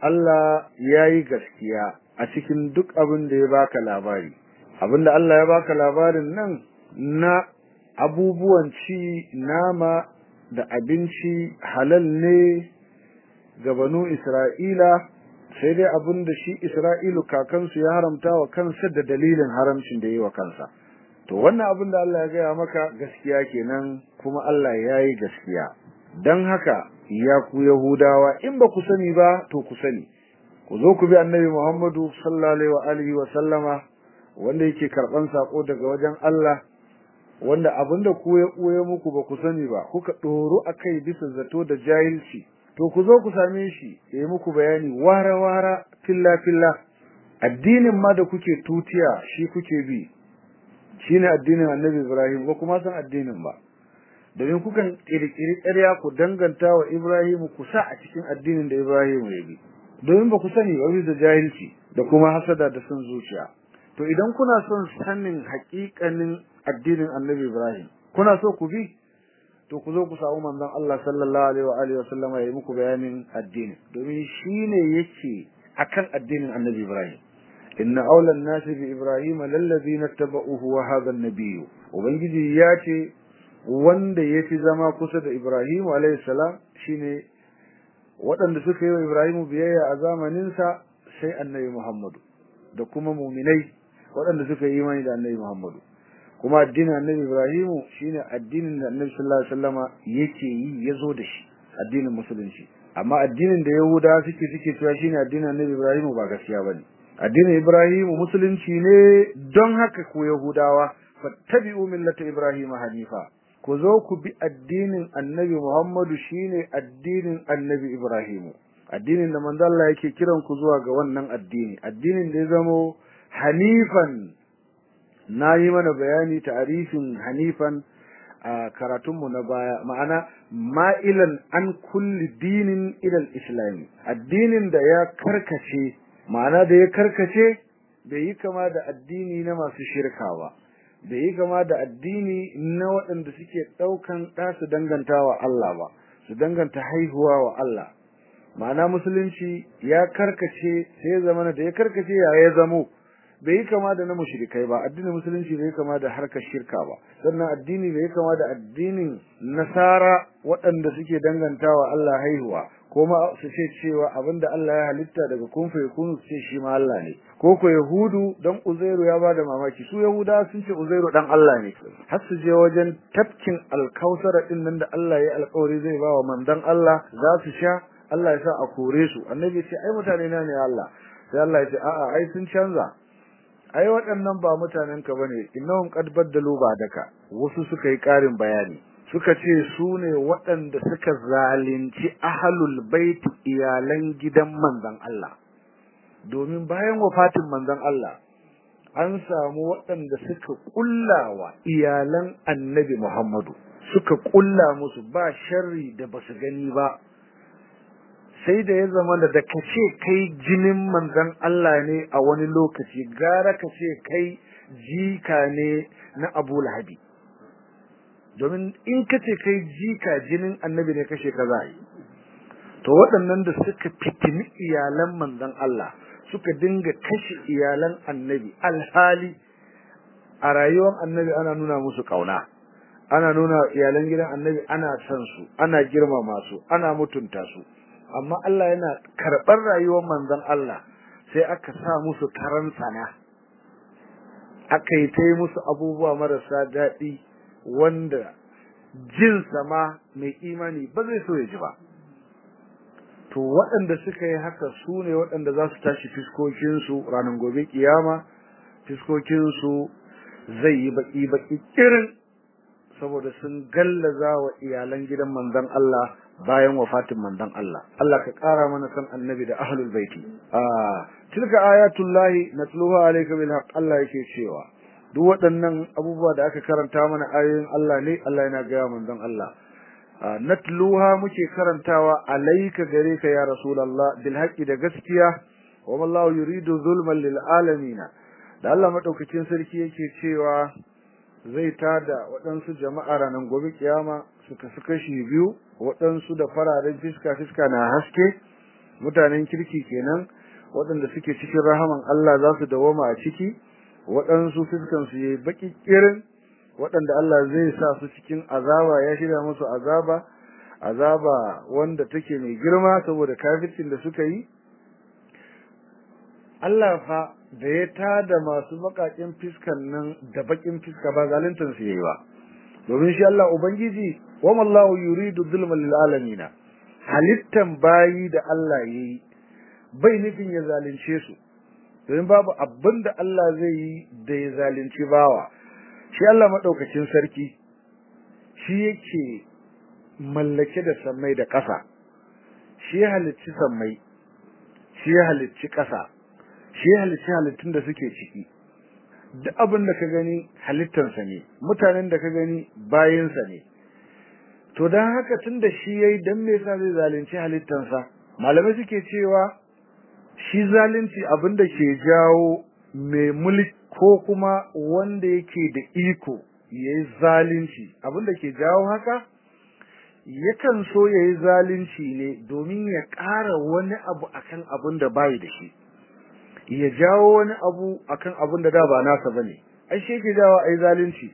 Allah yayi gaskiya a cikin duk abin da ya baka labari abinda Allah ya baka labarin nan na abubuwan ci nama da abinci halal ne ga banu Isra'ila sai dai abin da shi Isra'ilu kakansu ya haramta wa kansa da dalilin haramcin da yi wa kansa to wannan abin da Allah ya gaya maka gaskiya kenan kuma Allah ya yi gaskiya don haka ya ku Yahudawa in ba ku sani ba to ku sani ku zo ku bi annabi Muhammadu sallallahu alaihi wa sallama wanda yake karban sako daga wajen Allah wanda abinda ku ya koye muku ba ku sani ba kuka doro akai bisa zato da jahilci to ku zo ku same shi yayi muku bayani wara wara filla filla addinin ma da kuke tutiya shi kuke bi shine addinin Annabi Ibrahim ba kuma san addinin ba domin kukan kirkiri ƙarya ku danganta wa Ibrahim ku sa a cikin addinin da Ibrahim ya bi domin ba ku sani ba bisa jahilci da kuma hasada da son zuciya to idan kuna son sanin haƙiƙanin addinin Annabi Ibrahim kuna so ku bi to ku zo ku samu manzon Allah sallallahu alaihi wa alihi wasallama ya yi muku bayanin addini domin shine yake akan addinin Annabi Ibrahim inna awlan nasi bi Ibrahim lallazina tabauhu wa hadha an-nabiy ubangiji ya ce wanda yafi zama kusa da Ibrahim alaihi salam shine waɗanda suka yi wa Ibrahim biyayya a zamanin sa sai Annabi Muhammadu da kuma mu'minai waɗanda suka yi imani da Annabi Muhammadu kuma addinin annabi Ibrahimu shine addinin da annabi sallallahu alaihi wasallama yake yi yazo da shi addinin musulunci amma addinin da yahuda suke suke cewa shine addinin annabi Ibrahimu ba gaskiya bane addinin Ibrahimu musulunci ne don haka ku yahudawa fattabi'u millata Ibrahima hanifa ku zo ku bi addinin annabi Muhammadu shine addinin annabi Ibrahimu addinin da manzo Allah yake kiran ku zuwa ga wannan addini addinin da ya zamo hanifan na yi mana bayani ta'arifin hanifan a karatunmu na baya ma'ana ma'ilan an kulli dinin ilal islami addinin da ya karkace ma'ana da ya karkace bai yi kama da addini na masu shirka ba bai yi kama da addini na waɗanda suke ɗaukan ɗa su danganta wa Allah ba su danganta haihuwa wa Allah ma'ana musulunci ya karkace sai zamana da ya karkace ya ya zamo bai yi kama da na mushrikai ba addinin musulunci bai kama da harkar shirka ba sannan addini bai kama da addinin nasara waɗanda suke dangantawa Allah haihuwa kuma su ce cewa abinda Allah ya halitta daga kun fa yakunu su ce shi ma Allah ne ko ko yahudu dan uzairu ya bada mamaki su yahuda sun ce uzairu dan Allah ne har su je wajen tafkin alkausara din nan da Allah ya alƙawari zai ba wa mandan Allah za su sha Allah ya sa a kore su annabi ya ce ai mutane na ne Allah sai Allah ya ce a'a ai sun canza ai waɗannan ba mutanen ka bane innahum qad baddalu ba'daka wasu suka yi ƙarin bayani suka ce su ne waɗanda suka zalunci ahlul bait iyalan gidan manzon Allah domin bayan wafatin manzon Allah an samu waɗanda suka kullawa iyalan annabi Muhammadu suka kulla musu ba sharri da basu gani ba sai da ya zama da kace kai jinin manzon Allah ne a wani lokaci gara kace kai jika ne na Abu Lahabi domin in kace kai jika jinin annabi ne kashe kaza yi to waɗannan da suka fitini iyalan manzon Allah suka dinga kashe iyalan annabi alhali a rayuwar annabi ana nuna musu kauna ana nuna iyalan gidan annabi ana san su ana girmama su ana mutunta su amma Allah yana karɓar rayuwar manzon Allah sai aka sa musu karan sana aka yi ta yi musu abubuwa marasa daɗi wanda jin sama mai imani ba zai so ya ji ba to waɗanda suka yi haka su ne waɗanda za su tashi fiskokinsu ranar gobe kiyama fiskokinsu zai yi baƙi-baƙi irin saboda sun gallaza wa iyalan gidan manzon Allah bayan wafatin manzon Allah Allah ka ƙara mana san annabi da ahlul baiti ah tilka ayatullahi natluha alayka bil haqq Allah yake cewa duk waɗannan abubuwa da aka karanta mana ayoyin Allah ne Allah yana ga manzon Allah natluha muke karantawa alayka gare ka ya rasulullah bil haqqi da gaskiya wa wallahu yuridu zulman lil alamin da Allah madaukakin sarki yake cewa zai tada waɗansu jama'a ranar gobe kiyama suka su kashi biyu waɗansu da fararen fiska fiska na haske mutanen kirki kenan waɗanda suke cikin rahaman Allah za su dawoma a ciki waɗansu fiskan su yayi baki kirin waɗanda Allah zai sa su cikin azaba ya shirya musu azaba azaba wanda take mai girma saboda kafircin da suka yi Allah fa da ya tada masu bakakin fiskan nan da bakin fiska ba zaluntar su yayi ba domin shi Allah ubangiji wa mallahu yuridu dhulman lil alamin halittan bayi da Allah yayi bai nufin ya zalunce su domin babu abin da Allah zai yi da ya zalunci bawa shi Allah madaukakin sarki shi yake mallake da sammai da ƙasa shi ya halicci sammai shi ya halicci ƙasa shi ya halicci halittun da suke ciki duk abin da ka gani halittansa ne mutanen da ka gani bayinsa ne to don haka tun da shi yayi dan me yasa zai zalunci halittansa malamai suke cewa shi zalunci abin da ke jawo mai mulki ko kuma wanda yake da iko yayi zalunci abin da ke jawo haka yakan so yayi zalunci ne domin ya ƙara wani abu akan abin da bai da shi ya jawo wani abu akan abin da da ba nasa bane ai shi yake jawo ai zalunci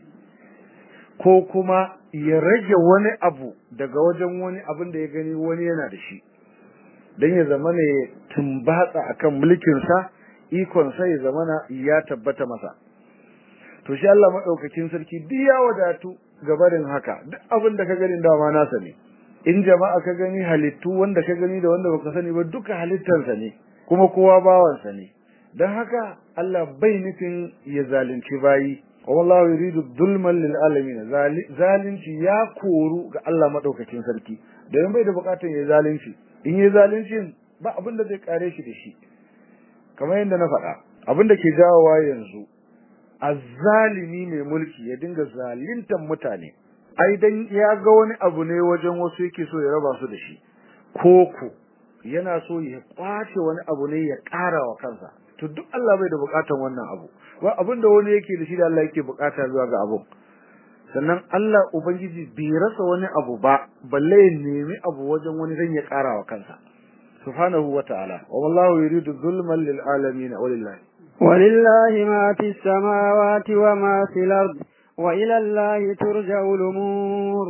ko kuma ya rage wani abu daga wajen wani abin da ya gani wani yana da shi dan ya zama ne tumbatsa akan mulkin sa ikon sa ya zama ya tabbata masa to shi Allah madaukakin sarki duk ya wadatu gabarin haka duk abin da ka gani dama nasa ne in jama'a ka gani halittu wanda ka gani da wanda baka sani ba duka halittarsa ne kuma kowa bawansa ne dan haka Allah bai nufin ya zalunci bayi wallahu yuridu dhulman lil alamin zalunci ya koru ga Allah madaukakin sarki dan bai da bukatun ya zalunci in ya zalunci ba abin da zai kare shi da shi kamar yadda na faɗa abin da ke jawowa yanzu azzalimi mai mulki ya dinga zaluntan mutane ai dan ya ga wani abu ne wajen wasu yake so ya raba su da shi koko yana so ya kwace wani abu ne ya ƙara wa kansa to duk Allah bai da bukatan wannan abu ba abinda wani yake da shi da Allah yake bukata zuwa ga abu sannan Allah ubangiji bai rasa wani abu ba balle ya nemi abu wajen wani dan ya ƙara wa kansa subhanahu wata'ala wa wallahu yuridu zulman lil alamin walillahi ولله ما في السماوات وما في الأرض وإلى الله ترجع الأمور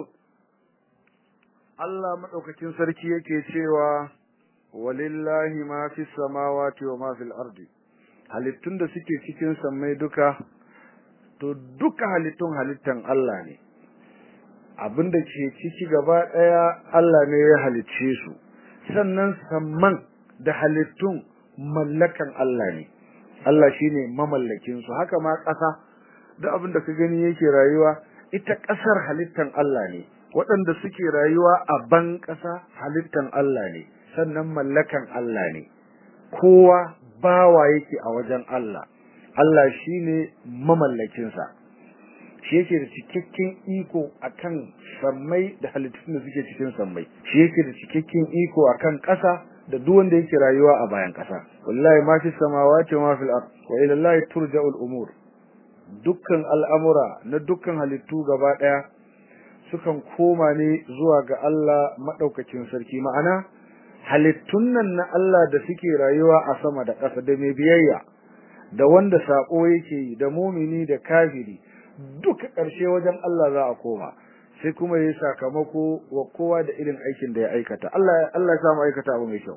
Allah madaukakin sarki yake cewa walillahi ma fi samawati wa ma fil ardi halittun da suke cikin sammai duka to duka halittun halittan Allah ne abinda ke ciki gaba daya Allah ne ya halicce su sannan samman da halittun mallakan Allah ne Allah shine mamallakin su haka ma ƙasa duk abinda ka gani yake rayuwa ita ƙasar halittan Allah ne waɗanda suke rayuwa a ban ƙasa halittan Allah ne sannan mallakan Allah ne kowa bawa yake a wajen Allah Allah shine mamallakin sa shi yake da cikakken iko akan sammai da halittun da suke cikin sammai shi yake da cikakken iko akan ƙasa da duk wanda yake rayuwa a bayan ƙasa wallahi ma fi samawati wa ma fil ard wa ila Allah turja'ul umur dukkan al'amura na dukkan halittu gaba daya sukan koma ne zuwa ga Allah madaukakin sarki ma'ana halittun nan na Allah da suke rayuwa a sama da ƙasa da mai biyayya da wanda sako yake yi da mumini da kafiri duka ƙarshe wajen Allah za a koma sai kuma yayi sakamako wa kowa da irin aikin da ya aikata Allah Allah ya samu aikata abu mai kyau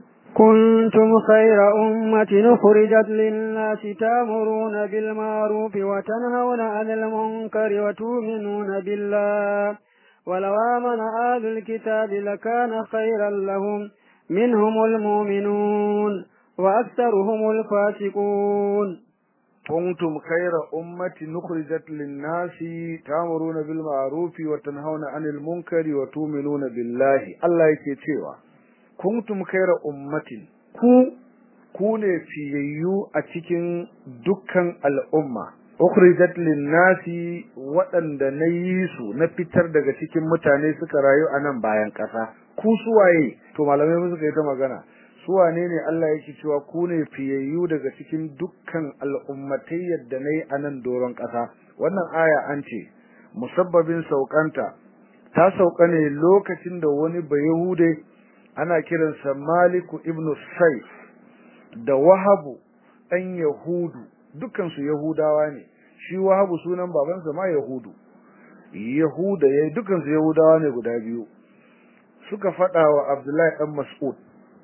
كنتم خير أمة أخرجت للناس تامرون بالمعروف وتنهون عن المنكر وتؤمنون بالله ولو آمن أهل الكتاب لكان خيرا لهم منهم المؤمنون وأكثرهم الفاسقون كنتم خير أمة نخرجت للناس تامرون بالمعروف وتنهون عن المنكر وتؤمنون بالله الله yake cewa kuntum khayra ummatin ku ku ne fiyayyu a cikin dukkan al'umma ukhrijat lin-nasi waɗanda na yi su na fitar daga cikin mutane suka rayu a nan bayan ƙasa ku suwaye to malamai suka yi ta magana su wane ne Allah yake cewa ku ne fiyayyu daga cikin dukkan al'ummatai yadda nayi a nan doron ƙasa wannan aya an ce musabbabin saukanta ta sauka ne lokacin da wani bayahude ana kiransa maliku ibn saif da wahabu ɗan yahudu dukansu yahudawa ne shi wahabu sunan babansa ma yahudu yahuda ya dukansu yahudawa ne guda biyu suka faɗa wa abdullahi ɗan mas'ud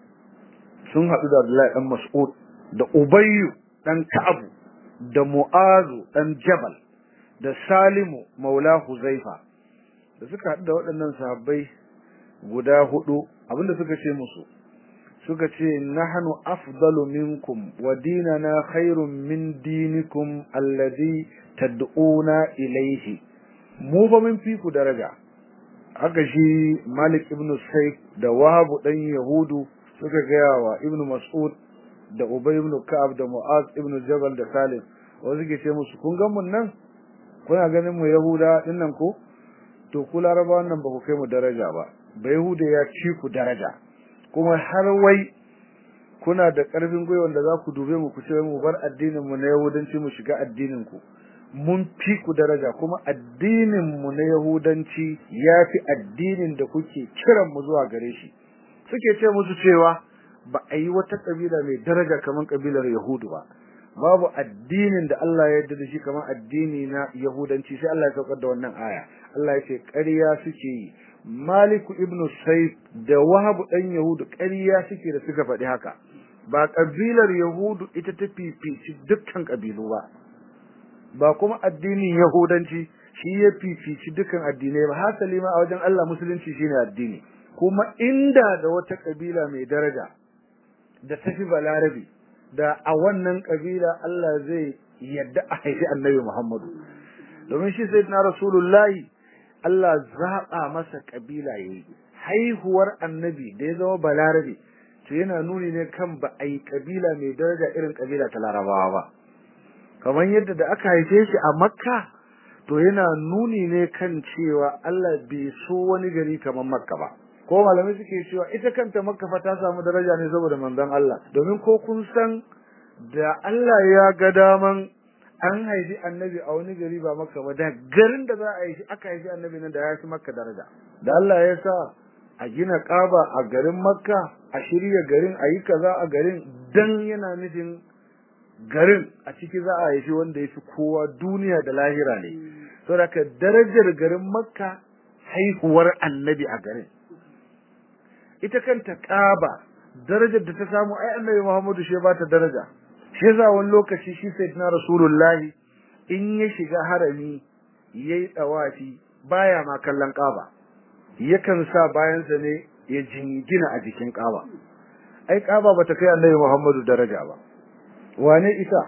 sun haɗu da abdullahi ɗan mas'ud da ubayyu ɗan ka'abu da mu'azu ɗan jabal da salimu maula huzaifa da suka haɗu da waɗannan sahabbai guda hudu abinda suka ce musu suka ce nahnu afdalu minkum wa dinana khairun min dinikum alladhi tad'una ilayhi mu ba mun fi ku daraja haka shi Malik ibn Saif da Wahab dan Yahudu suka gaya wa Ibn Mas'ud da Ubay ibn Ka'ab da Mu'az ibn Jabal da Salim wasu ke ce musu kun ga mun nan kuna ganin mu Yahuda dinnan ko to ku Larabawan nan ba ku kai mu daraja ba ba Yahuda ya ci ku daraja kuma har wai kuna da ƙarfin gwiwa da za ku dube mu ku ce mu bar addinin mu na Yahudanci mu shiga addinin ku mun fi ku daraja kuma addinin mu na Yahudanci ya fi addinin da kuke kiran mu zuwa gare shi suke ce musu cewa ba a yi wata kabila mai daraja kamar kabilar Yahudu ba babu addinin da Allah ya yarda da shi kamar addini na Yahudanci sai Allah ya saukar da wannan aya Allah ya ce ƙarya suke yi Maliku ibn Saif da Wahab dan Yahudu ƙarya suke da suka faɗi haka ba kabilar Yahudu ita ta fifici dukkan kabilu ba ba kuma addinin Yahudanci shi ya fifici dukkan addinai ba hasali ma a wajen Allah musulunci shine addini kuma inda da wata kabila mai daraja da tafi balarabi da a wannan kabila Allah zai yadda a haifi annabi Muhammadu domin shi sayyidina rasulullahi Allah zaɓa masa kabila yayi haihuwar annabi da ya zama balarabe to yana nuni ne kan ba a yi kabila mai daraja irin kabila ta larabawa ba kamar yadda da aka haife shi a makka to yana nuni ne kan cewa Allah bai so wani gari kamar makka ba ko malamai suke cewa ita kanta makka fa ta samu daraja ne saboda manzon Allah domin ko kun san da Allah ya ga daman an haifi annabi a wani gari ba makka ba da garin da za a yi aka haifi annabi nan da ya fi makka daraja da Allah ya sa a gina kaba a garin makka a shirya garin a yi kaza a garin dan yana nufin garin a ciki za a haifi wanda ya fi kowa duniya da lahira ne saboda darajar garin makka haihuwar annabi a garin ita kanta kaba darajar da ta samu ai annabi muhammadu shi ba ta daraja shi yasa wani lokaci shi sayyidina rasulullahi in ya shiga harami yayi dawafi baya ma kallon kaba yakan sa bayansa ne ya jingina a jikin kaba ai kaba bata kai annabi muhammadu daraja ba wane ita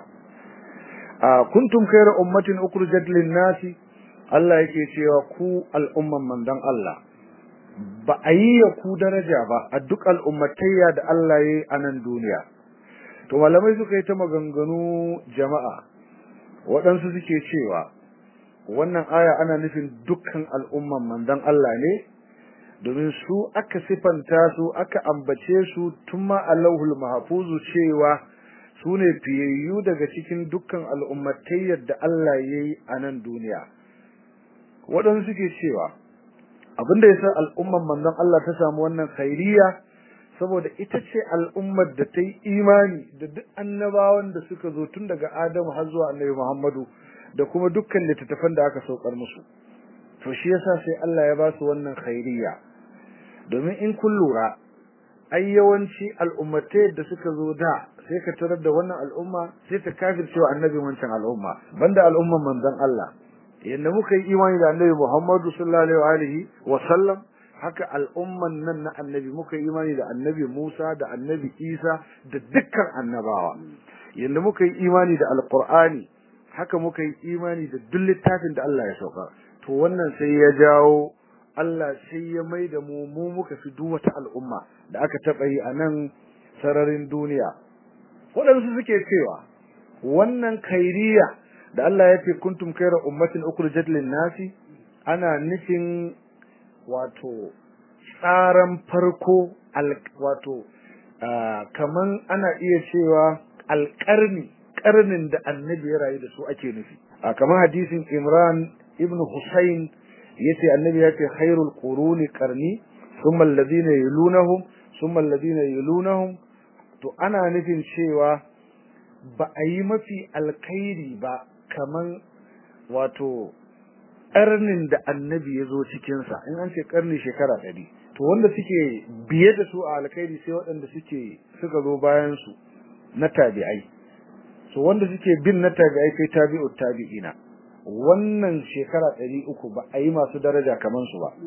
a kuntum khayra ummatin ukhrijat lin-nasi Allah yake cewa ku al'umman mandan Allah ba a yi ku daraja ba a duk al'ummatayya da Allah ya yi a nan duniya to malamai suka yi ta maganganu jama'a waɗansu suke cewa wannan aya ana nufin dukkan al'umman mandan Allah ne domin su aka sifanta su aka ambace su tun ma Allahul mahfuzu cewa su ne fiyayyu daga cikin dukkan al'ummatayyar da Allah ya yi a nan duniya. Waɗansu suke cewa, abinda ya sa al'umman manzon Allah ta samu wannan khairiyya saboda ita ce al'ummar da ta yi imani da duk annabawan da suka zo tun daga Adamu har zuwa annabi Muhammadu da kuma dukkan littattafan da aka saukar musu. To shi yasa sai Allah ya ba su wannan khairiyya. Domin in kun lura, ai yawanci al'ummatai da suka zo da sai ka tarar da wannan al'umma sai ta kafircewa annabi wancan al'umma banda al'umman manzon Allah yanda muka yi imani da annabi Muhammadu sallallahu alaihi wa sallam haka al'umman nan na annabi muka yi imani da annabi Musa da annabi Isa da dukkan annabawa yanda muka yi imani da alqur'ani haka muka yi imani da duk littafin da Allah ya sauka to wannan sai ya jawo Allah sai ya mai da mu mu muka fi duk wata al'umma da aka taɓa yi a nan sararin duniya waɗansu suke cewa wannan kairiya da Allah ya ce kuntum kaira ummatin ukhrijat lin-nasi ana nufin wato tsaran farko wato kaman ana iya cewa alƙarni ƙarnin da annabi ya rayu da su ake nufi kamar hadisin Imran ibn Husayn yace annabi ya ce khairul quruni qarni thumma alladhina yalunahum summa alladhina yalunhum to ana nufin cewa ba a yi mafi alkhairi ba kaman wato ƙarnin da annabi ya zo cikinsa in an ce ƙarni shekara ɗari to wanda suke biye da su a alkhairi sai waɗanda suke suka zo bayan su na tabi'ai so wanda suke bin na tabi'ai kai tabi'ut tabi'ina wannan shekara ɗari uku ba a yi masu daraja kaman su ba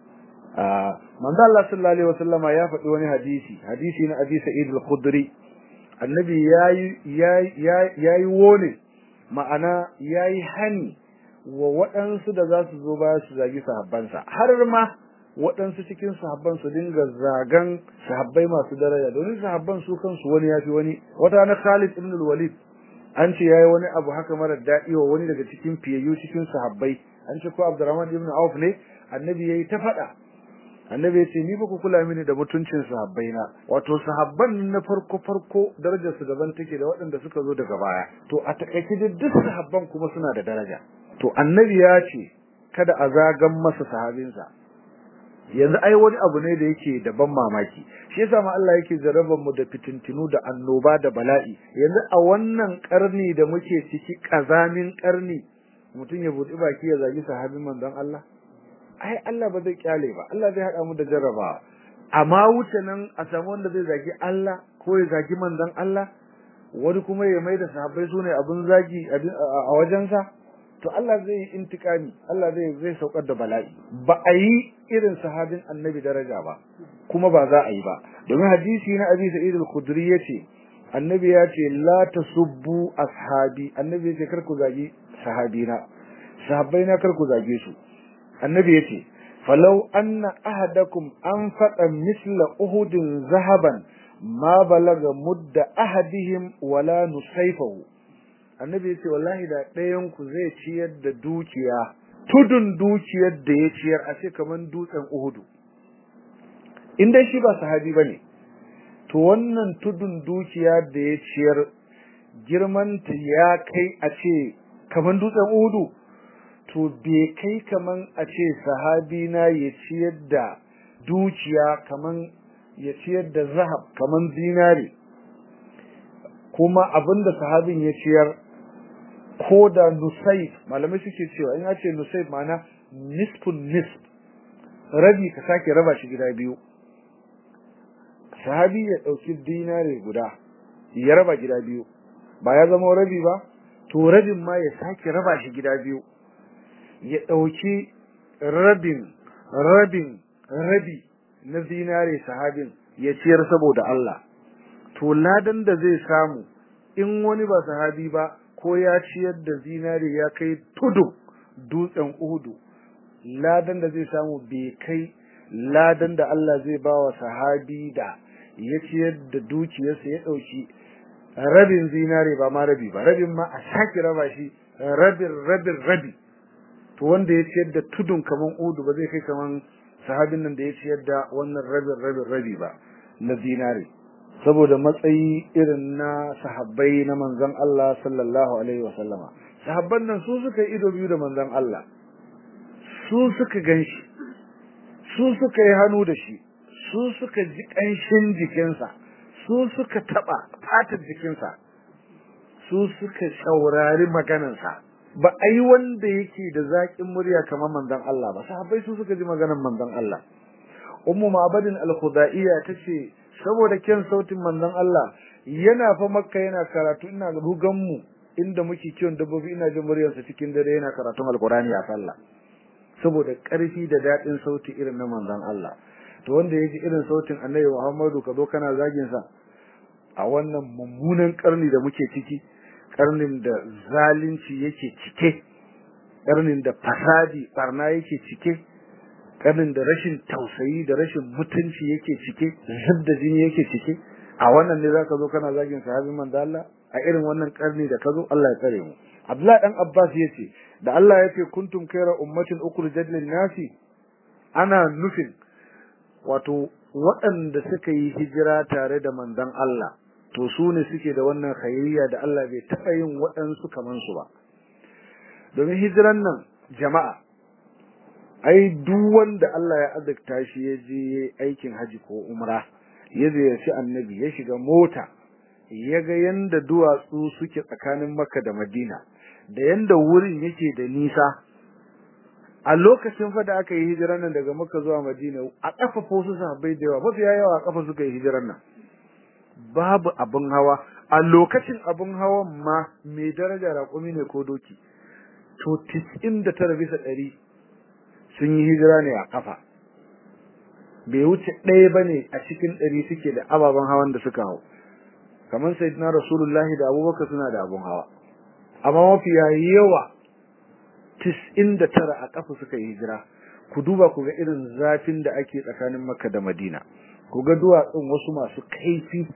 manzo Allah sallallahu alaihi wasallama ya faɗi wani hadisi hadisi na Abi Sa'id al-Khudri annabi yayi yayi yayi wone ma'ana yayi hani wa waɗansu da za su zo baya su zagi sahabbansa har ma waɗansu cikin sahabban su dinga zagan sahabbai masu daraja domin sahabban su kansu wani yafi wani wata na Khalid ibn al-Walid an ce yayi wani abu haka mara daɗi wa wani daga cikin fiyayyu cikin sahabbai an ce ko Abdurrahman ibn Auf ne annabi yayi ta faɗa annabi ya ce ni ba ku kula mini da mutuncin sahabbai na wato sahabban na farko farko darajar su daban take da waɗanda suka zo daga baya to a takaice duk sahabban kuma suna da daraja to annabi ya ce kada a zagan masa sahabinsa yanzu ai wani abu ne da yake da ban mamaki shi yasa ma Allah yake jarabar mu da fitintinu da annoba da bala'i yanzu a wannan karni da muke ciki kazamin karni mutum ya buɗi baki ya zagi sahabin manzon Allah ai Allah ba zai kyale ba Allah zai hada mu da jarrabawa amma wuce nan a samu wanda zai zagi Allah ko ya zagi manzon Allah wani kuma ya mai da sahabbai sune abun zagi a wajensa to Allah zai yi intikami Allah zai zai saukar da bala'i ba a yi irin sahabin annabi daraja ba kuma ba za a yi ba domin hadisi na Abi Sa'id al-Khudri yace annabi ya ce la tasubbu ashabi annabi ya ce kar ku zagi sahabina sahabbaina kar ku zage su annabi yace falau anna ahadakum anfaqa misla uhudin zahaban ma balaga mudda ahadihim wala nusayfahu annabi yace wallahi da ɗayan ku zai ciyar da dukiya tudun dukiyar da ya ciyar a ce kaman dutsen uhudu in dai shi ba sahabi bane to wannan tudun dukiya da ya ciyar girman ta ya kai a ce kaman dutsen uhudu to bai kai kaman a ce sahabi na ya ciyar da dukiya kaman ya ciyar da zahab kaman zinare kuma abinda sahabin ya ciyar ko da nusayf malamai suke cewa in ce nusayf ma'ana nisfun nisf rabi ka sake raba shi gida biyu sahabi ya dauki dinare guda ya raba gida biyu ba ya zama rabi ba to rabin ma ya sake raba shi gida biyu ya ɗauki rabin rabin rabi na zinare sahabin ya ciyar saboda Allah to ladan da zai samu in wani ba sahabi ba ko ya ciyar da zinare ya kai tudu dutsen uhudu ladan da zai samu bai kai ladan da Allah zai ba wa sahabi da ya ciyar da dukiyarsa ya ɗauki rabin zinare ba ma rabi ba rabin ma a sake raba shi rabin rabin rabi to wanda ya ciyar da tudun kaman udu ba zai kai kaman sahabin nan da ya ciyar da wannan rabin rabin rabi ba na zinare saboda matsayi irin na sahabbai na manzon Allah sallallahu alaihi wa sallama sahabban nan su suka yi ido biyu da manzon Allah su suka ganshi su suka yi hannu da shi su suka ji kanshin jikinsa su suka taba fatar jikinsa su suka saurari maganarsa ba a yi wanda yake da zaƙin murya kamar manzon Allah ba sahabbai su suka ji maganar manzon Allah ummu ma'badin al-khudaiya tace saboda kyan sautin manzon Allah yana fa makka yana karatu ina rugan mu inda muke kiwon dabbobi ina jin muryarsa cikin dare yana karatun alqur'ani a sallah saboda ƙarfi da daɗin sauti irin na manzon Allah to wanda yaji irin sautin Annabi Muhammadu ka zo kana zagin sa a wannan mummunan karni da muke ciki karnin da zalunci yake cike karnin da fasadi barna yake cike karnin da rashin tausayi da rashin mutunci yake cike zubda jini yake cike a wannan ne zaka zo kana zagin sahabin manzo Allah a irin wannan karni da kazo Allah ya tsare mu Abdullah dan Abbas yace da Allah yace kuntum khayra ummatin ukhrijat lin nasi ana nufin wato waɗanda suka yi hijira tare da manzon Allah to su ne suke da wannan khairiyya da Allah bai taɓa yin waɗansu kaman su ba domin hijiran nan jama'a ai duk wanda Allah ya azurta shi ya je aikin haji ko umra ya ziyarci annabi ya shiga mota ya ga yanda duwatsu suke tsakanin makka da madina da yanda wurin yake da nisa a lokacin fa da aka yi hijiran nan daga makka zuwa madina a kafa ko su sahabbai da yawa mafi yawa a kafa suka yi hijiran nan babu abin hawa a lokacin abin hawan ma mai daraja raƙumi ne ko doki to 99 bisa ɗari sun yi hijira ne a kafa bai wuce ɗaya bane a cikin ɗari suke da ababen hawan da suka hau kamar sayyidina rasulullahi da abubakar suna da abun hawa amma mafi yawa 99 a kafa suka yi hijira ku duba ku ga irin zafin da ake tsakanin makka da madina ku ga duwatsun wasu masu kaifi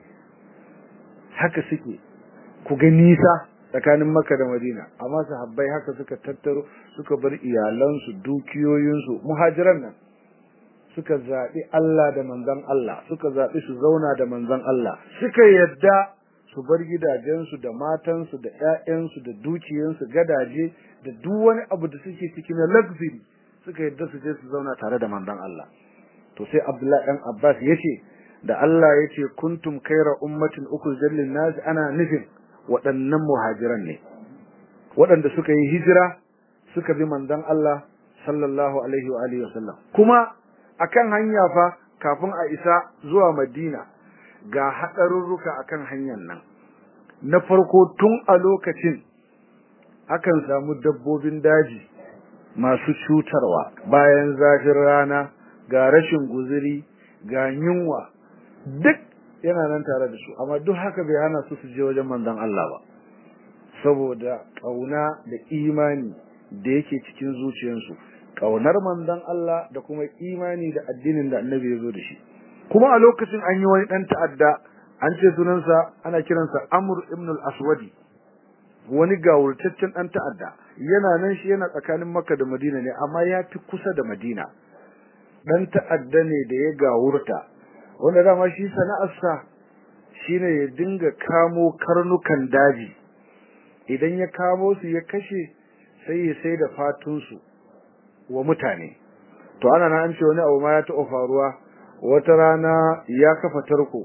haka suke ku ga nisa tsakanin makka da madina amma sahabbai haka suka tattaro suka bar iyalansu dukiyoyinsu muhajiran nan suka zaɓi Allah da manzon Allah suka zaɓi su zauna da manzon Allah suka yadda su bar gidajensu da matansu da ƴaƴansu da dukiyansu gadaje da duk wani abu da suke ciki na luxury suka yadda su je su zauna tare da manzon Allah to sai Abdullahi dan Abbas yace da Allah yace kuntum khayra ummatin ukhrijat lin nas ana nufin waɗannan muhajiran ne waɗanda suka yi hijira suka bi manzon Allah sallallahu alaihi wa alihi wasallam kuma akan hanya fa kafin a isa zuwa Madina ga hadarurruka akan hanyar nan na farko tun a lokacin akan samu dabbobin daji masu cutarwa bayan zafin rana ga rashin guzuri ga yunwa duk yana nan tare da su amma duk haka bai hana su su je wajen manzon Allah ba saboda kauna da imani da yake cikin zuciyarsu kaunar manzon Allah da kuma imani da addinin da annabi ya zo da shi kuma a lokacin an yi wani dan ta'adda an ce sunansa ana kiransa Amr ibn al-Aswadi wani gawurtaccen dan ta'adda yana nan shi yana tsakanin Makka da Madina ne amma ya fi kusa da Madina dan ta'adda ne da ya gawurta wanda dama shi sana'arsa shine ya dinga kamo karnukan daji idan ya kamo su ya kashe sai ya sai da fatunsu wa mutane to ana nan an ce wani abu ma ya taɓa faruwa wata rana ya kafa tarko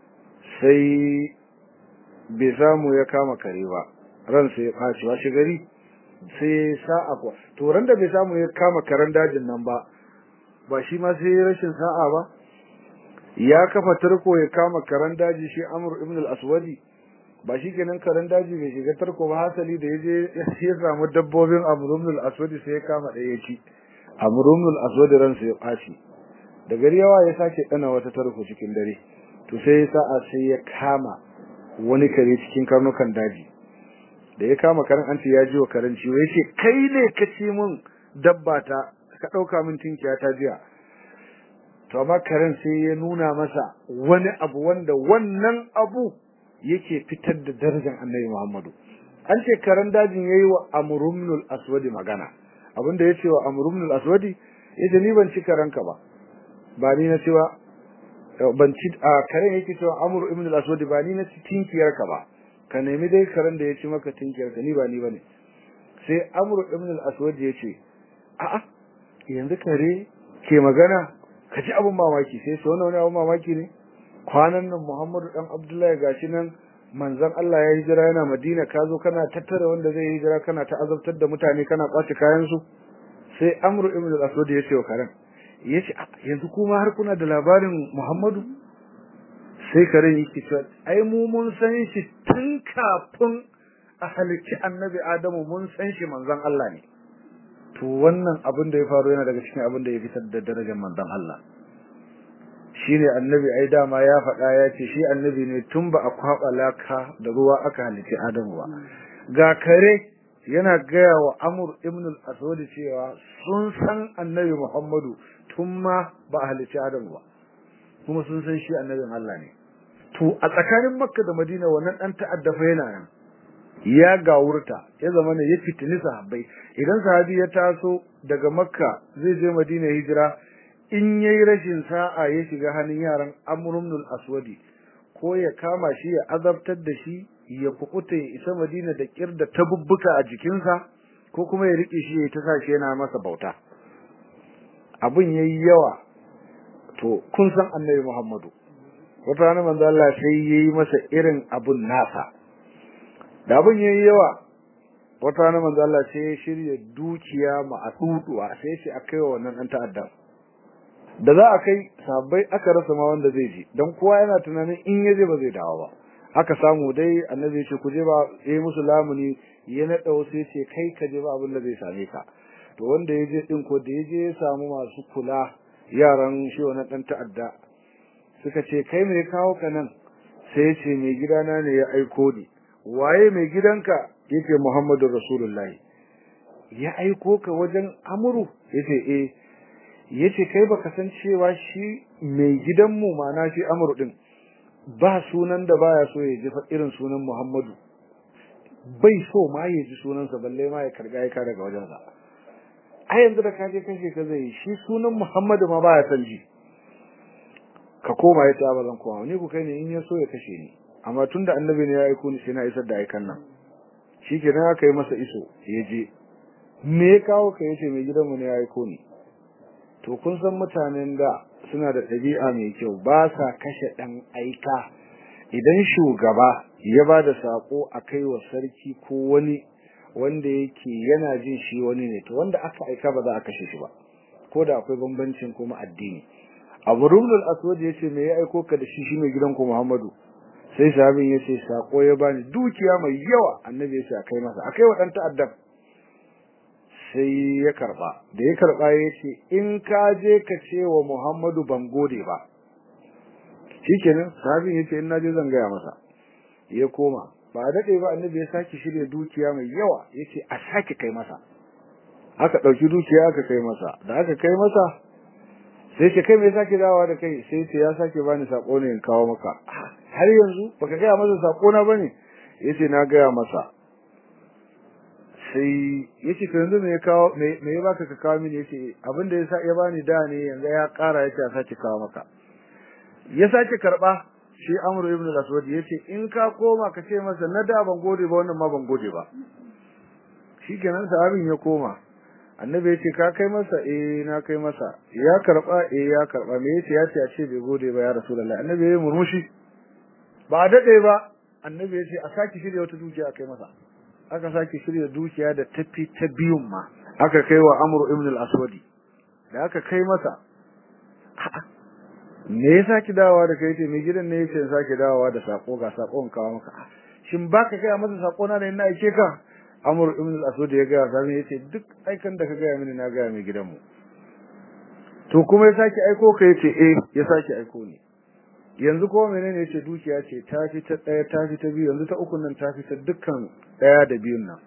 sai bai samu ya kama kare ba ransa ya ɓaci washe gari sai sa'a kuwa to ran da bai samu ya kama karen dajin nan ba ba shi ma sai rashin sa'a ba ya kafa tarko ya kama karen daji shi Amr ibn al-Aswadi ba shi kenan karen daji bai shiga tarko ba hasali da yaje ya samu dabbobin Amr ibn al-Aswadi sai ya kama ɗaya ya ci Amr ibn al-Aswadi ransa ya ɓaci da gari yawa ya sake dana wata tarko cikin dare to sai sa'a sai ya kama wani kare cikin karnukan daji da ya kama karen an ce ya ji wa karen ciwo yace kai ne ka ci min dabba ta ka dauka min tinkiya ta jiya to amma karen sai ya nuna masa wani abu wanda wannan abu yake fitar da darajar Annabi Muhammadu an ce karen dajin yayi wa Amrumnul Aswadi magana abinda yace wa Amrumnul Aswadi yace ni ban ci karanka ba ba ni na cewa ban ci a karen yake cewa Amr ibn al-Aswad ba ni na ci tinkiyar ka ba ka nemi dai karen da ya ci maka tinkiyar ka ni ba ni bane sai Amr ibn al-Aswad ya ce a'a yanzu kare ke magana ka ji abun mamaki sai so wani abun mamaki ne kwanan nan Muhammadu dan Abdullahi gashi nan manzon Allah ya hijira yana Madina ka zo kana tattara wanda zai hijira kana ta azabtar da mutane kana kwace kayan su sai Amr ibn al-Aswad ya ce wa karen yace yanzu kuma har kuna da labarin Muhammadu sai karen yake cewa ai mu mun san shi tun kafin a halicci annabi Adamu mun san shi manzon Allah ne to wannan abin da ya faru yana daga cikin abin da ya fitar da darajar manzon Allah shine annabi ai dama ya faɗa ya ce shi annabi ne tun ba a kwaba laka da ruwa aka halicci Adamu ba ga kare yana gaya wa Amr ibn al-Aswad cewa sun san annabi Muhammadu tun ma ba a halicci Adamu ba kuma sun san shi annabin Allah ne to a tsakanin Makka da Madina wannan dan ta'adda fa yana nan ya gawurta ya zama ne ya fitini sahabbai idan sahabi ya taso daga Makka zai je Madina hijira in yayi rashin sa'a ya shiga hannun yaran Amr ibn al-Aswadi ko ya kama shi ya azabtar da shi ya kukuta ya isa Madina da kirda ta bubbuka a jikinsa ko kuma ya rike shi ya ta sa shi yana masa bauta abin yayi yawa to kun san Annabi Muhammadu wata rana manzo Allah sai yayi masa irin abun nasa da abun yayi yawa wata rana manzo Allah sai ya shirya dukiya ma a duduwa sai shi akai wa wannan dan ta'adda da za a kai sabbai aka rasa ma wanda zai je dan kowa yana tunanin in yaje ba zai dawo ba aka samu dai annabi ce ku je ba yayi musu lamuni ya nada wasu ce kai ka je ba abin da zai same ka to wanda ya je din ko da ya je ya samu masu kula yaran shi wannan dan ta'adda suka ce kai me kawo ka nan sai ya ce mai gidana ne ya aiko ni waye mai gidanka yace Muhammadu Rasulullahi ya aiko ka wajen amuru yace eh yace kai baka san cewa shi mai gidanmu mana shi amuru din ba sunan da baya so ya ji irin sunan Muhammadu bai so ma ya ji sunansa balle ma ya karga ya daga wajensa a yanzu da kaje kashe ka zai shi sunan Muhammadu ma baya san ji ka koma ya ta bazan koma ni ku kai ne in ya so ya kashe ni amma tunda annabi ne ya aiko ni sai na isar da aikan nan shikenan aka yi masa iso ya je me ya kawo ka yace mai gidanmu ne ya aiko ni to kun san mutanen da suna da ɗabi'a mai kyau ba sa kashe ɗan aika idan shugaba ya ba da saƙo a kai wa sarki ko wani wanda yake yana jin shi wani ne to wanda aka aika ba za a kashe shi ba ko da akwai bambancin kuma addini abu rumlul aswad ya ce me ya aiko ka da shi shi mai gidan ku muhammadu sai sahabin ya ce saƙo ya bani dukiya mai yawa annabi ya ce a kai masa a kai wa ɗan ta'addan sai ya karba da ya karba ya ce in ka je ka ce wa Muhammadu ban gode ba shikenan sahabin ya ce in naje zan gaya masa ya koma ba a daɗe ba annabi ya sake shirya dukiya mai yawa ya ce a sake kai masa aka ɗauki dukiya aka kai masa da aka kai masa sai ce kai mai sake dawowa da kai sai ce ya sake bani sako ne in kawo maka har yanzu baka gaya masa sako na bane yace na gaya masa sai yace to yanzu me ya kawo me ya baka ka kawo mini yace abinda ya sa ya bani da ne yanzu ya kara yace a sake kawo maka ya sake karba shi Amr ibn al-Aswad yace in ka koma ka ce masa na da ban gode ba wannan ma ban gode ba shikenan sahabin ya koma annabi yace ka kai masa eh na kai masa ya karba eh ya karba me yace yace a ce bai gode ba ya rasulullahi annabi ya murmushi ba dade ba annabi yace a saki shirya wata dukiya a kai masa aka sake shirya dukiya da tafi ta biyun ma aka kai wa Amr ibn al-Aswad da aka kai masa me ya saki dawowa da kai ce mai gidan ne yace sake dawowa da sako ga sakon kawo maka shin baka kai masa sako na ne ina aike ka Amr ibn al-Aswad ya ga sai yace duk aikan da ka ga mini na ga mai gidanmu to kuma ya sake aiko ka yace eh ya sake aiko ni yanzu ko menene yace dukiya ce ta fi ta daya ta fi ta biyu yanzu ta uku nan ta fi ta dukkan daya da biyun nan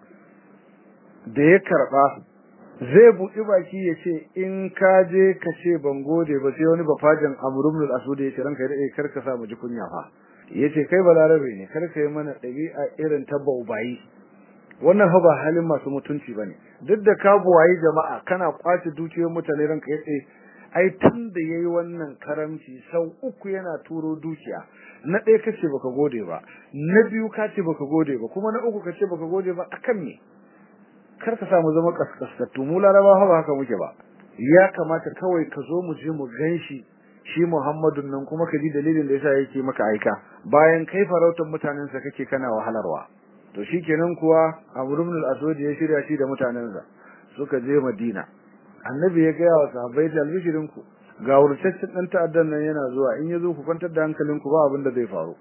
da ya karba zai buɗi baki ya ce in ka je ka ce ban gode ba sai wani bafajin amrumul asud ya ce ranka ya kar ka sa mu ji kunya fa yace kai balarabe ne kar ka yi mana ɗabi'a irin ta baubayi wannan fa ba halin masu mutunci bane duk da ka buwayi jama'a kana kwace dukiyar mutane ranka ya ce ai tun da yayi wannan karamci sau uku yana turo dukiya na ɗaya kace baka gode ba na biyu kace baka gode ba kuma na uku kace baka gode ba akan me kar ka samu zama kaskasattu mu larabawa ba haka muke ba ya kamata kawai ka zo mu je mu ganshi shi Muhammadun nan kuma ka ji dalilin da yasa yake maka aika bayan kai farautar mutanen sa kake kana wahalarwa to shikenan kuwa Amr ibn al-Aswad ya shirya shi da mutanen sa suka je Madina annabi ya gaya wa sahabbai da albishirin ku ga wurtaccen dan ta'addan nan yana zuwa in yazo ku kwantar da hankalinku ba abin da zai faru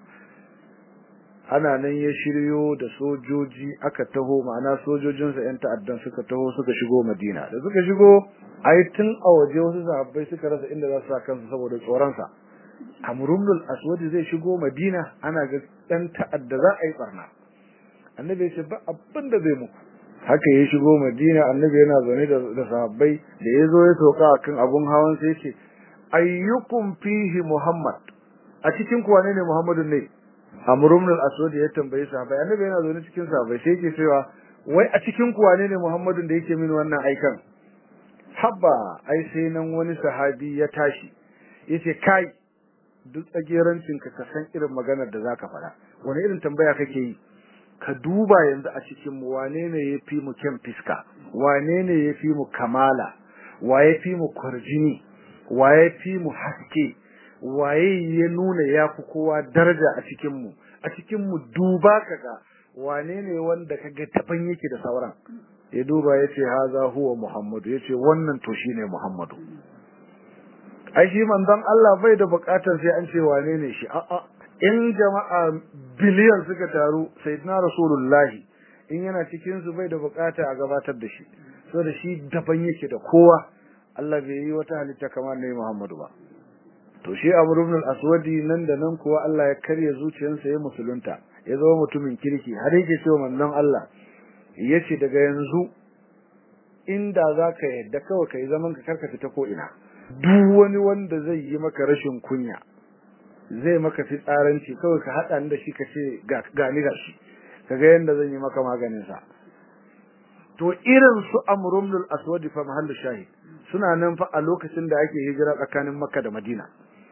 ana nan ya shiryo da sojoji aka taho ma'ana sojojinsa yan ta'addan suka taho suka shigo Madina da suka shigo ai tun a waje wasu sahabbai suka rasa inda za su sa kansu saboda tsoron sa Amrul Aswad zai shigo Madina ana ga dan ta'adda za a yi barna annabi ya ce ba abin da zai muku haka ya shigo Madina annabi yana zaune da, da sahabbai da ya zo ya soka akan abun hawan sai ce ayyukum fihi Muhammad a cikin ku wane ne Muhammadun ne Amr ibn al-Aswad ya tambaye sahabbai annabi yana zaune cikin sahabbai sai yake cewa wai a cikin ku wane ne Muhammadun da yake min wannan aikan habba ai sai nan wani sahabi ya tashi yace kai duk tsagerancin ka ka san irin maganar da zaka faɗa wani irin tambaya kake yi ka duba yanzu a cikin mu wane ne yafi mu kyan fiska wane ne yafi mu kamala wa yafi mu kwarjini wa yafi mu haske waye ya nuna yafi kowa daraja a cikin mu a cikin mu duba kaga wane ne wanda kaga taban yake da sauran ya duba yace haza huwa muhammadu yace wannan to shine muhammadu ai shi manzon Allah bai da bukatar sai an ce wane ne shi a'a in jama'a biliyan suka taru sayyidina rasulullahi in yana cikin su bai da bukata a gabatar da shi saboda shi daban yake da kowa Allah bai yi wata halitta kamar ne Muhammadu ba to shi Amr ibn al-Aswadi nan da nan kuwa Allah ya karya zuciyarsa ya musulunta ya zama mutumin kirki har yake cewa manzon Allah yace daga yanzu inda zaka yadda kawai kai zaman ka karka fita ko ina duk wani wanda zai yi maka rashin kunya zai maka fitsaranci kawai ka hada da shi ka ce ga ni gashi kaga yanda zan yi maka maganin sa to irin su amrumul aswad fa mahallu shahid suna nan fa a lokacin da ake hijira tsakanin makka da madina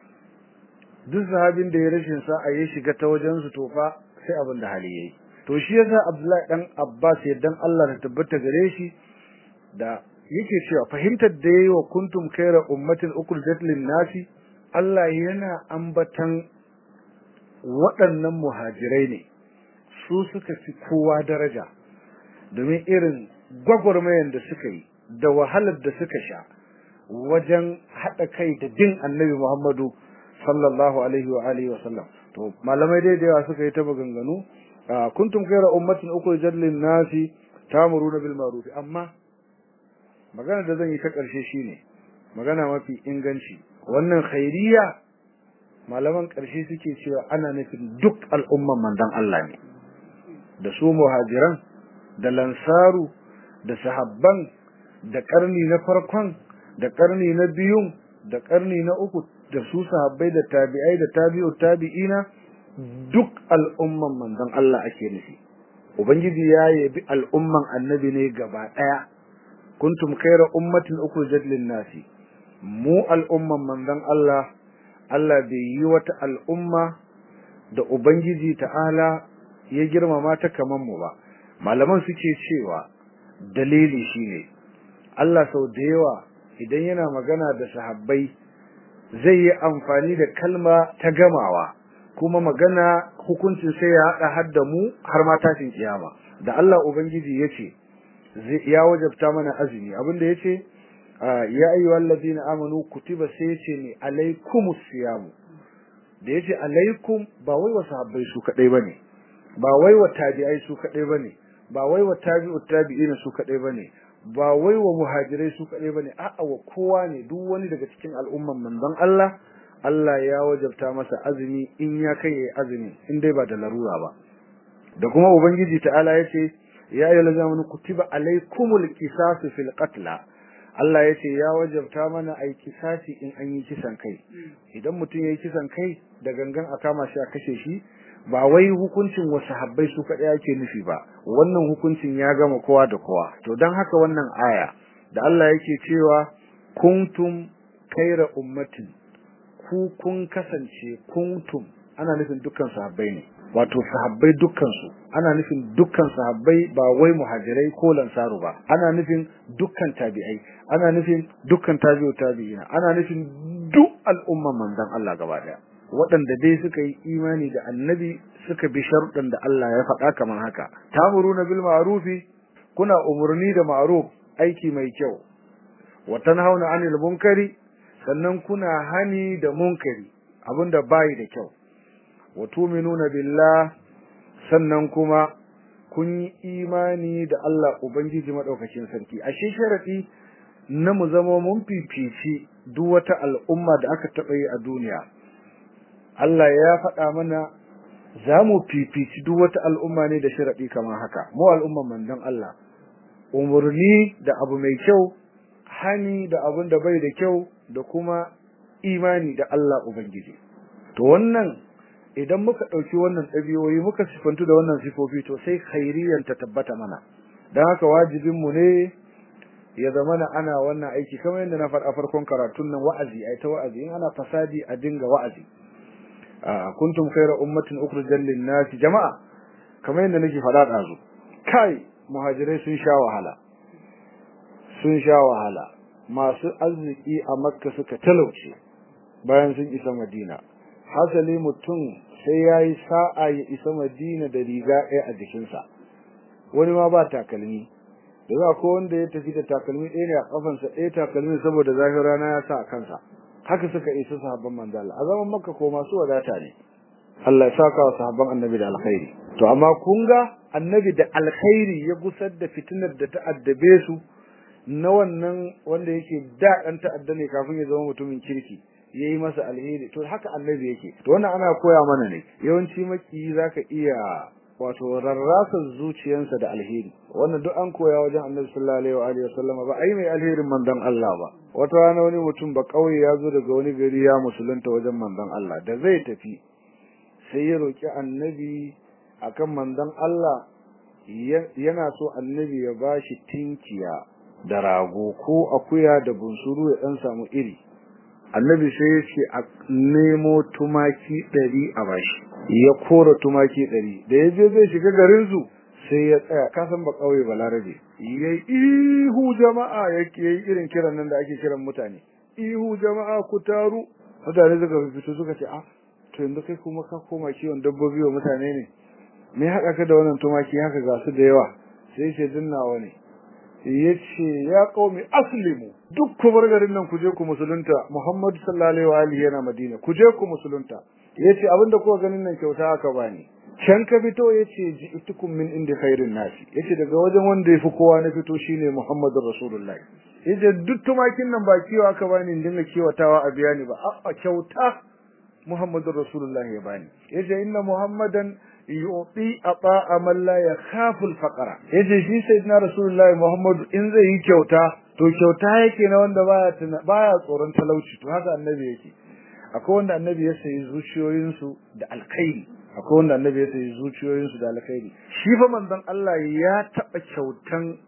duk sahabin da ya rashin sa a yi shiga ta wajen su to fa sai abin da hali yayi to shi yasa abdullahi dan abbas dan Allah ta tabbata gare shi da yake cewa fahimtar da yayi wa kuntum khayra ummatin ukhrijat lin-nasi Allah yana ambatan waɗannan muhajirai ne su suka fi kowa daraja domin irin gwagwarmayan da suka yi da wahalar da suka sha wajen haɗa kai da din annabi Muhammadu sallallahu alaihi wa alihi wa sallam to malamai dai da yawa suka yi ta maganganu kuntum khayra ummatin ukhrijat lin-nasi ta'muruna bil ma'ruf amma magana da zan yi ta ƙarshe shine magana mafi inganci wannan khairiyya malaman ƙarshe suke cewa ana nufin duk al'umman manzon Allah ne da su muhajiran da lansaru da sahabban da karni na farkon da karni na biyun da karni na uku da su sahabbai da tabi'ai da tabi'u tabi'ina duk al'umman manzon Allah ake nufi ubangiji ya yabi al'umman annabi ne gaba daya kuntum khayra ummatin ukhrijat lin-nasi mu al'umman manzon Allah Allah bai yi wata al'umma da ubangiji ta'ala ya girmama ta kaman mu ba malaman suke cewa dalili shine Allah sau da yawa idan yana magana da sahabbai zai yi amfani da kalma ta gamawa kuma magana hukuncin sai ya hada har da mu har ma tashin kiyama da Allah ubangiji yace ya wajabta mana azumi abinda yace ya ayyuhal ladina amanu kutiba sai yace ni alaikumus siyam da yace alaikum ba wai wa sahabbai su kadai bane ba wai wa tabi'ai su kadai bane ba wai wa tabi'ut tabi'ina su kadai bane ba wai wa muhajirai su kadai bane a'a wa kowa ne duk wani daga cikin al'umman manzon Allah Allah ya wajabta masa azumi in ya kai yayi azumi in dai ba da larura ba da kuma ubangiji ta'ala yace ya ayyuhal ladina kutiba alaykumul qisasu fil qatla Allah yace ya wajabta mana ai kisasi in an yi kisan kai idan mutum yayi kisan kai da gangan a kama shi a kashe shi ba wai hukuncin wasu habbai su kaɗai ake nufi ba wannan hukuncin ya gama kowa da kowa to don haka wannan aya da Allah yake cewa kuntum kaira ummatin ku kun kasance kuntum ana nufin dukkan sahabbai ne wato sahabbai dukkan su ana nufin dukkan sahabbai ba wai muhajirai ko lansaru ba ana nufin dukkan tabi'ai ana nufin dukkan tabi'u tabi'ina ana nufin duk al'umman manzon Allah gaba daya waɗanda dai suka yi imani da annabi suka bi sharuɗan da Allah ya faɗa kamar haka tamuruna bil ma'rufi kuna umurni da ma'ruf aiki mai kyau wa tanhauna 'anil munkari sannan kuna hani da munkari abinda bai da kyau wa tu'minuna billah sannan kuma kun yi imani da Allah ubangiji madaukakin sarki ashe sharadi na mu zama mun fifici duk wata al'umma da aka taɓa yi a duniya Allah ya faɗa mana za mu fifici duk wata al'umma ne da sharaɗi kamar haka mu al'umman manzon Allah umurni da abu mai kyau hani da abun da bai da kyau da kuma imani da Allah ubangiji to wannan idan muka ɗauki wannan ɗabi'o'i muka sifantu da wannan sifofi to sai khairiyan ta tabbata mana don haka wajibin mu ne ya zama ana wannan aiki kamar yadda na faɗa farkon karatun nan wa'azi ai ta wa'azi in ana fasadi a dinga wa'azi kuntum khayra ummatin ukhrijat lin-nas jama'a kamar yadda nake faɗa dazu kai muhajirai sun sha wahala sun sha wahala masu arziki a makka suka talauce bayan sun isa Madina hasali mutum sai yayi sa'a ya isa Madina da riga ɗaya a jikinsa wani ma ba takalmi da ko wanda ya tafi da takalmi ɗaya ne a kafansa ɗaya takalmi saboda zafin rana ya sa a kansa haka suka isa sahabban manzo Allah a zaman Makka ko masu wadata ne Allah ya saka wa sahabban annabi da alkhairi to amma kun ga annabi da alkhairi ya gusar da fitinar da ta addabe su na wannan wanda yake da dan ta'adda ne kafin ya zama mutumin kirki yayi masa alheri to haka annabi yake to wannan ana koya mana ne yawanci maki zaka iya wato rarrasa zuciyarsa da alheri wannan duk an koya wajen annabi sallallahu alaihi wa alihi wasallama ba ai mai alherin manzon Allah ba wata rana wani mutum ba kauye ya zo daga wani gari ya musulunta wajen manzon Allah da zai tafi sai ya roki annabi akan manzon Allah yana so annabi ya bashi tinkiya da rago ko akuya da bunsuru ya dan samu iri annabi sai ya ce a nemo tumaki ɗari a bashi ya kora tumaki ɗari da ya je zai shiga garin su sai ya tsaya kasan ba kauye balarabe yayi ihu jama'a yake yayi irin kiran nan da ake kiran mutane ihu jama'a ku taru mutane suka fito suka ce ah to yanzu kai kuma ka koma kiwon dabbobi wa mutane ne me haɗa ka da wannan tumaki haka ga su da yawa sai ce dinnawa ne yace ya qaumi aslimu duk ku bar garin nan ku je ku musulunta Muhammad sallallahu alaihi wa alihi yana Madina ku je ku musulunta yace abinda kuka ganin nan kyauta aka bani can ka fito yace ji'tukum min indi khairin nasi yace daga wajen wanda yafi kowa na fito shine Muhammadur Rasulullahi yace duk tumakin nan ba kiwa aka bani in dinga kiwatawa a biya ni ba a kyauta Muhammadur Rasulullahi ya bani yace inna Muhammadan yu'ti ata'a man la yakhafu al-faqra yace shi sayyidina Rasulullahi Muhammad in zai yi kyauta to kyauta yake na wanda baya baya tsoron talauci to haka annabi yake akwai wanda annabi ya sayi zuciyoyin su da alkhairi akwai wanda annabi ya sayi zuciyoyin su da alkhairi shi fa manzon Allah ya taba kyautan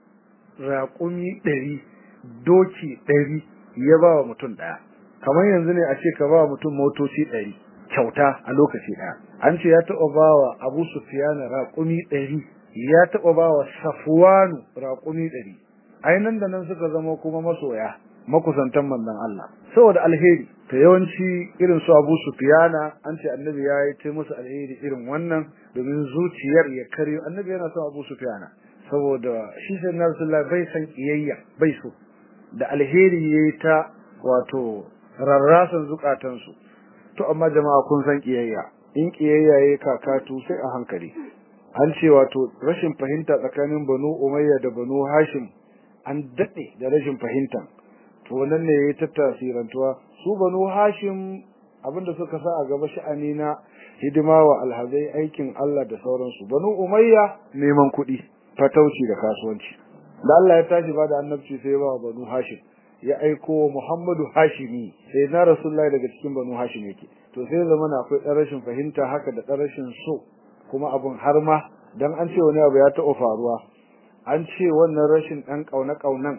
raƙumi 100 doki 100 ya ba wa mutum daya kamar yanzu ne a ce ka ba mutum motoci 100 kyauta a lokaci daya an ce ya taɓa bawa Abu Sufyan raƙumi 100 ya taɓa bawa Safwanu raƙumi 100 ainan da nan suka zama kuma masoya makusantan manzon Allah saboda alheri ta yawanci irin su Abu Sufyan an ce annabi ya yi ta musu alheri irin wannan domin zuciyar ya karyo annabi yana son Abu Sufyan saboda shi sai na Rasulullah bai san kiyayya bai so da alheri yayi ta wato rarrasan zukatansu to amma jama'a kun san kiyayya in kiyayya yayi kakatu sai a hankali an ce wato rashin fahimta tsakanin Banu Umayya da Banu Hashim an dade da rashin fahimta to wannan ne yayi tattasirantuwa su Banu Hashim abinda suka sa a gaba sha'ani na hidima wa alhazai aikin Allah da sauransu Banu Umayya neman kuɗi fatauci da kasuwanci da Allah ya tashi ba da annabci sai ba Banu Hashim ya aiko Muhammadu Hashimi sai na Rasulullahi daga cikin Banu Hashim yake to sai zamana akwai ɗan rashin fahimta haka da ɗan rashin so kuma abun har ma dan an ce wani abu ya taɓa faruwa an ce wannan rashin ɗan ƙauna ƙaunan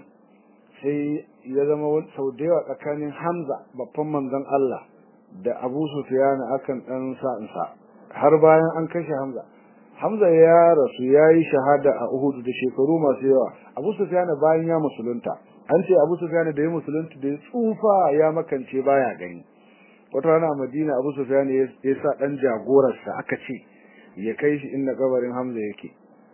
sai ya zama sau da yawa tsakanin Hamza babban manzon Allah da Abu Sufyan akan ɗan sa'insa har bayan an kashe Hamza Hamza ya rasu ya yi shahada a Uhud da shekaru masu yawa Abu Sufyan bayan ya musulunta an ce Abu Sufyan da ya musulunta da ya tsufa ya makance baya gani wata rana a Madina Abu Sufyan ya sa dan jagorarsa aka ce ya kai shi inda kabarin Hamza yake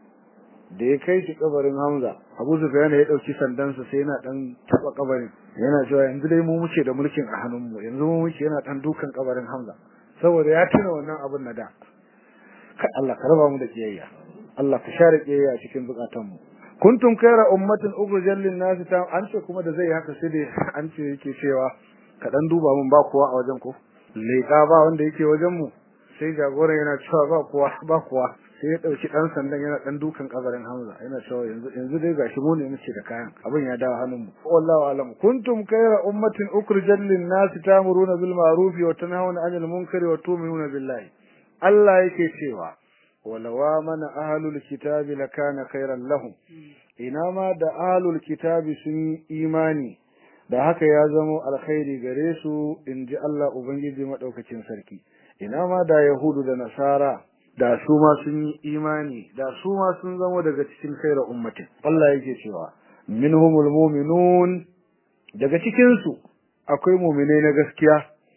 da ya kai shi kabarin Hamza Abu Sufyan ya dauki sandansa sai yana dan taba kabarin yana cewa yanzu dai mu muke da mulkin a hannunmu yanzu mu muke yana dan dukan kabarin Hamza saboda ya tuna wannan abin na da kai Allah ka raba mu da kiyayya Allah ka share kiyayya a cikin bukatanmu kuntum khayra ummatin ukhrijat lin-nas ta an ce kuma da zai haka sai dai an ce yake cewa ka dan duba mun ba kowa a wajen ko leka ba wanda yake wajen mu sai jagoran yana cewa ba kowa ba kowa sai ya dauki dan sandan yana dan dukan kabarin Hamza yana cewa yanzu yanzu dai gashi mu ne muke da kayan abin ya dawo hannun mu wallahu alam kuntum khayra ummatin ukhrijat lin-nas ta'muruna bil ma'ruf wa tanhauna 'anil munkari wa tu'minuna billahi Allah yake cewa walawa mana ahlul kitabi lakana khairan lahum ina ma da ahlul kitabi sun yi imani da haka ya zama alkhairi gare su inji Allah ubangiji madaukakin sarki ina ma da yahudu da nasara da su ma sun yi imani da su ma sun zama daga cikin khairar ummatin Allah yake cewa minhumul mu'minun daga cikin su akwai mu'minai na gaskiya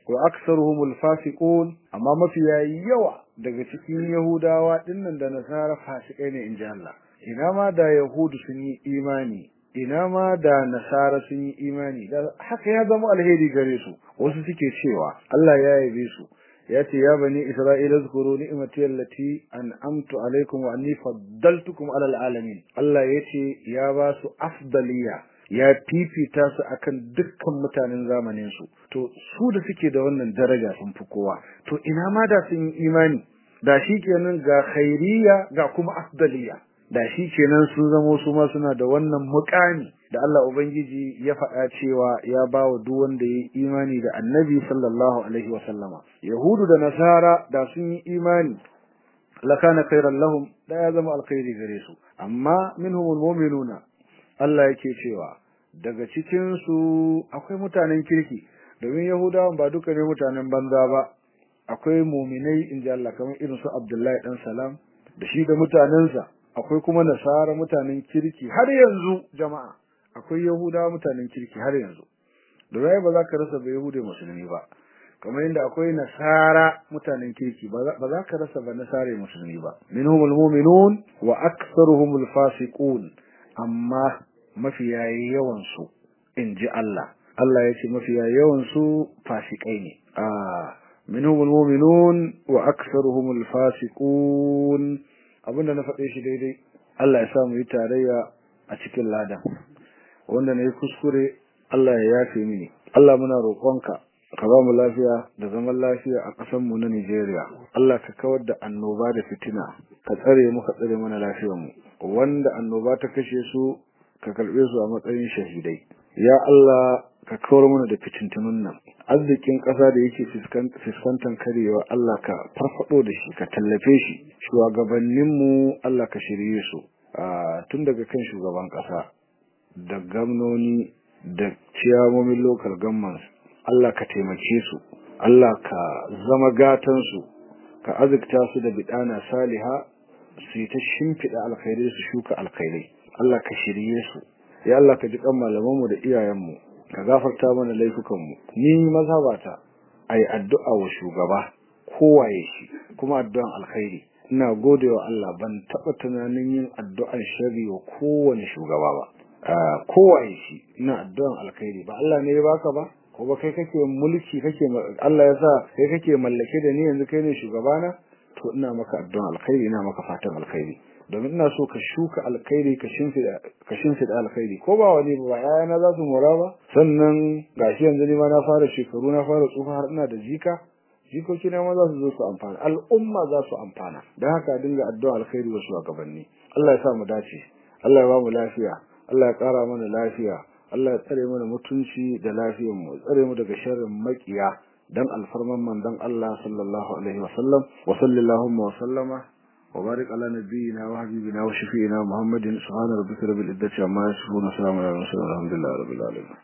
wa aktsaruhumul fasiqun amma mafiya yawa daga cikin yahudawa dinnan da nasara fasikai ne inji Allah ina ma da yahudu sun yi imani ina ma da nasara sun yi imani da haka ya zama alheri gare su wasu suke cewa Allah ya yabe su ya ce ya bani isra'ila zkuru ni'mati allati an'amtu alaikum wa anni faddaltukum alal alamin Allah ya ce ya ba su afdaliya ya fifita su akan dukkan mutanen zamanin su to su da suke da wannan daraja sun fi kowa to ina ma da sun yi imani da shi kenan ga khairiya ga kuma afdaliya da shi kenan sun zamo su ma suna da wannan mukami da Allah ubangiji ya faɗa cewa ya ba wa duk wanda ya yi imani da annabi sallallahu alaihi wa sallama yahudu da nasara da sun yi imani lakana khairan lahum da ya zama alkhairi gare su amma minhumul mu'minuna Allah yake cewa daga cikin su akwai mutanen kirki domin yahudawan ba duka ne mutanen banza ba akwai mu'minai inji Allah kamar irin su Abdullahi dan Salam da shi da mutanensa akwai kuma nasara mutanen kirki har yanzu jama'a akwai yahudawa mutanen kirki har yanzu da rai ba za ka rasa ba yahudai musulmi ba kamar yadda akwai nasara mutanen kirki ba za ka rasa ba nasare musulmi ba minhumul mu'minun wa aktsaruhumul fasiqun amma mafiya yawan su inji Allah Allah ya ce mafiya yawan su fasikai ne a minhumul mu'minun wa aktsaruhumul fasiqun abinda na faɗe shi daidai Allah ya sa mu yi tarayya a cikin ladan wanda na yi kuskure Allah ya yafe mini Allah muna roƙonka ka ba mu lafiya da zaman lafiya a ƙasar mu na Nigeria Allah ka kawar da annoba da fitina ka tsare mu ka tsare mana lafiyar mu wanda annoba ta kashe su ka karɓe su a matsayin shahidai ya Allah ka kawar mana da fitintunun nan arzikin ƙasa da yake fuskantar karewa Allah ka farfado da shi ka tallafe shi shugabanninmu Allah ka shirye su tun daga kan shugaban ƙasa da gamnoni da ciyamomin local governments Allah ka taimake su Allah ka zama gatansu ka azurta su da bidana saliha su yi ta shimfiɗa alkhairai su shuka alkhairai Allah ka shirye su ya Allah ka ji kan malamanmu da iyayenmu ka gafarta mana laifukanmu ni mazhabata ai addu'a wa shugaba kowaye shi kuma addu'an alkhairi ina godewa Allah ban taba tunanin yin addu'an sharri wa kowane shugaba ba kowaye shi ina addu'an alkhairi ba Allah ne ya baka ba ko ba kai kake mulki kake Allah ya sa kai kake mallake da ni yanzu kai ne shugabana to ina maka addu'an alkhairi ina maka fatan alkhairi domin ina so ka shuka alkhairi ka shimfida ka shimfida alkhairi ko ba wani ba yayana za su mora ba sannan gashi yanzu ni ma na fara shekaru na fara tsufa har ina da jika jikoki na ma za su zo su amfana al'umma za su amfana don haka dinga addu'a alkhairi wa shugabanni Allah ya sa mu dace Allah ya ba mu lafiya Allah ya kara mana lafiya Allah ya tsare mana mutunci da lafiyar mu tsare mu daga sharrin makiya dan alfarman manzon Allah sallallahu alaihi wa sallam wa sallallahu wa sallama وبارك على نبينا وحبيبنا وشفينا محمد سبحان ربك رب العزة عما يصفون وسلام على المرسلين والحمد لله رب العالمين